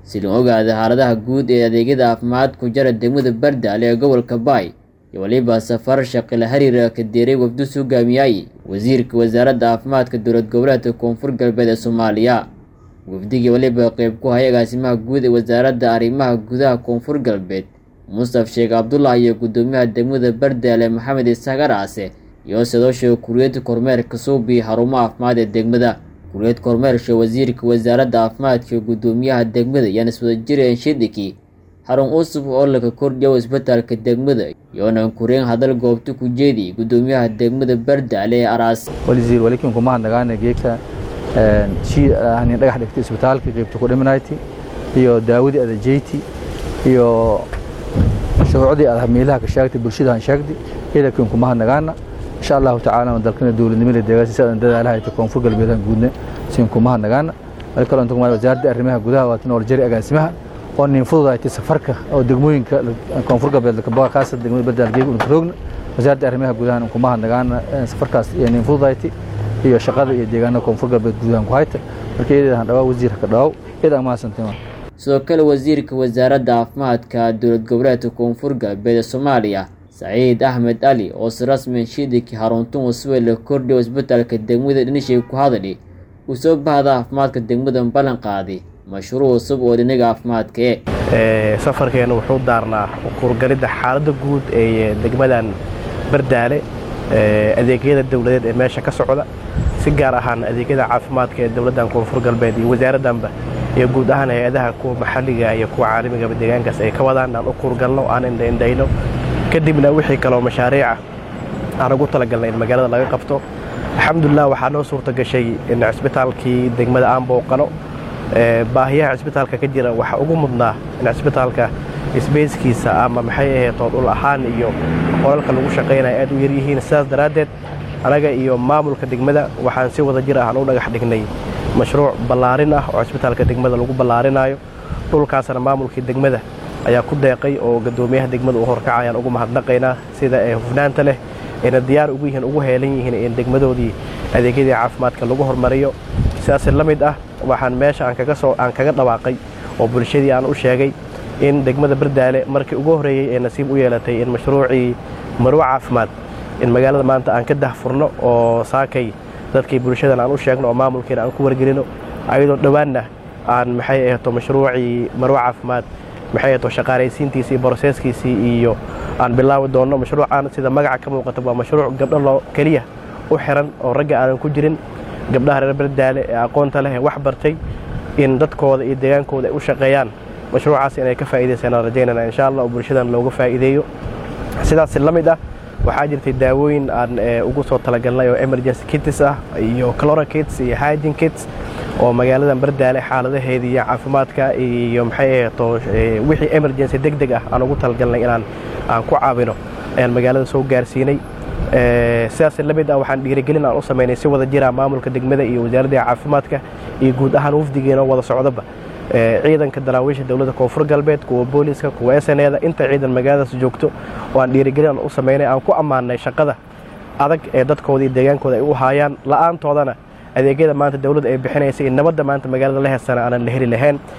si loo ogaada xaaladaha guud ee adeegyada caafimaadku jara degmada bardaale ee gobolka baay iyo weliba safar shaqila xiriira ka deeray wafdus hogaamiyay wasiirka wasaaradda caafimaadka dowlad goboleedka koonfur galbeed ee soomaaliya wafdigii weliba qeyb ku haya agaasimaha guud ee wasaaradda arrimaha gudaha koonfur galbeed mustaf sheekh cabdullah iyo guddoomiyaha degmada bardaale maxamed isaaq araase iyo sidoosha kuriyad kormeerka suubi xarumo caafimaad ee degmada kuriyad kormeersha wasiirka wasaaradda caafimaadka iyo guddoomiyaha degmada yaan iswadajireen shidiki xarun cusub oo laga kordhiyo isbitaalka degmada iyoona kureen hadal goobta ku jeedi guddoomiyaha degmada bardaale ee araas waliziir walikin kuma hadnagaana geegta shii ahnin dhagax dhigtay isbitaalka qaybta ku dhimanaayti iyo daawadii adajeyti iyo shuruucdii aad meelaha ka sheegtay bulshada aan sheegtay ilakin kuma hadnagaana insha allahu tacaala dalkana dowladnimada deegaanka sidaan dadaalaha ay koonfur galbeedaan guudna siin kuma hadnagaana wali kaloo inta wasaaradda arrimaha gudaha waa tinol jari agaasimaha oo nin fududaaytay safarka oo degmooyinka koonfur galbeed kabaga khaasatan degmada bardaal geeg una roogna wasaaradda arrimaha gudaha kuma hadnagaana safarkaas iyo nin fududaaytay iyo shaqada iyo deegaanada koonfur galbeed gudahan ku hayta marka iyadaan dhawaa wasiirka dhawaaw iyadaan mahadsantiin sidoo kale wasiirka wasaaradda caafimaadka dowlad goboleedka koonfur galbeed ee soomaaliya saciid axmed ali oo si rasmian shiidiki haruntun uswe la kordhiyo isbitaalka degmada dhinishay ku hadali uu soo bahda caafimaadka degmadan ballan qaaday mashruuc cusub oo dhinaga caafimaadka e safarkeena wuxuu daarnaa kurgalidda xaaladda guud ee degmadan bardaale adeegyada dowladeed ee meesha ka socda si gaar ahaan adeegyada caafimaadka ee dowladdan koonfur galbeed iyo wasaaraddanba iyo guud ahaan hay-adaha kuwa maxalliga iyo kuwa caalamigaba deegaankaas ay ka wadaan aan u kurgalno aan indhaindhayno kadibna wixii kaloo mashaariica aan ugu talagalnay in magaalada laga qabto alxamdulilah waxaa noo suurta gashay in cisbitaalkii degmada aan booqano baahiyaha cisbitaalka ka jira waxaa ugu mudnaa in cisbitaalka sbeyskiisa ama maxay aheetoo dhul ahaan iyo qolalka lagu shaqaynaya aad u yaryihiin sidaas daraaddeed anaga iyo maamulka degmada waxaan si wada jir ahaan u dhagax dhignay mashruuc ballaarin ah oo cisbitaalka degmada lagu ballaarinaayo dhulkaasna maamulkii degmada ayaa ku deeqay oo gadoomiyaha degmada u horkacayaan ugu mahadnaqaynaa sida ee hufnaanta leh ayna diyaar ugu yihiin ugu heelan yihiin in degmadoodii adeegyadii caafimaadka lagu hormariyo sidaas la mid ah waxaan meesha aan kaga soo aan kaga dhawaaqay oo bulshadii aan u sheegay in degmada bardaale markii ugu horreeyey ee nasiib u yeelatay in mashruucii marwo caafimaad in magaalada maanta aan ka dahfurno oo saakay dadkii bulshadan aan u sheegno oo maamulkeena aan ku wargelino ayadoo dhowaanna aan maxay ahto mashruucii marwo caafimaad maxay ahto shaqaalaysiintiisii iyo broseeskiisii iyo aan bilaawi doonno mashruucaan sida magaca ka muuqata waa mashruuc gabdho loo keliya u xiran oo ragga aanan ku jirin gabdhaha reer bardaale ee aqoonta leh ee wax bartay in dadkooda iyo deegaankooda ay u shaqeeyaan mashruucaas inay ka faa'iidaysanaan rajaynana insha allah oo bulshadan looga faa'iideeyo sidaas la mid ah waxaa jirtay daawooyin aan ugu soo talagalnay oo emergency kits ah iyo clora kits iyo hygiene kits oo magaaladan bardaale xaaladaheedii iyo caafimaadka iyo maxay aheeto wixii emergency deg deg ah aan ugu talagalnay inaan aan ku caawino ayaan magaalada soo gaarsiinay sidaas la mid ah waxaan dhiirigelin aan u samaynay si wada jira maamulka degmada iyo wasaaradda caafimaadka iyo guud ahaan wafdigeena wada socdaba ciidanka daraawiisha dowladda koonfur galbeed kuwa booliiska kuwa sneda inta ciidan magaaladaas joogto oo aan dhiirigelin aan u samaynay aan ku ammaanay shaqada adag ee dadkooda iyo deegaankooda ay u haayaan la'aantoodana adeegyada maanta dowladda ay bixinaysa iyo nabadda maanta magaalada la heesana aanan la heli lahayn